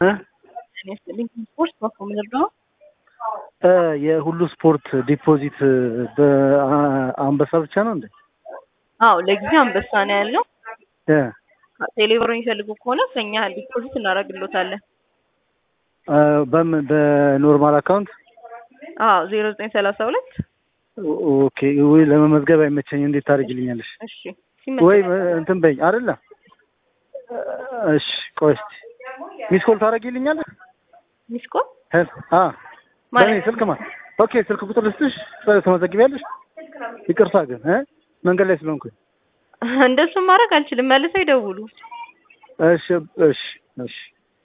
ስፖርት በኮምንር ነው የሁሉ ስፖርት ዲፖዚት በአንበሳ ብቻ ነው እንዴ? አዎ ለጊዜው አንበሳ ነው ያለው። እ ቴሌብር የሚፈልጉ ከሆነ ከኛ ዲፖዚት እናደርግሎታለን። በምን በኖርማል አካውንት? አዎ ዜሮ ዘጠኝ ሰላሳ ሁለት ኦኬ። ወይ ለመመዝገብ አይመቸኝ፣ እንዴት ታደርጊልኛለሽ? እሺ ወይ እንትን በይኝ አይደለ? እሺ ቆይ እስኪ ሚስ ኮል ታደርጊልኛለሽ? ሚስኮ አ በእኔ ስልክ ማ ኦኬ፣ ስልክ ቁጥር ልስጥሽ፣ ተመዘግቢያለሽ? ይቅርታ ግን እ መንገድ ላይ ስለሆንኩኝ እንደሱም ማድረግ አልችልም። መልሰው ይደውሉ። እሺ እሺ እሺ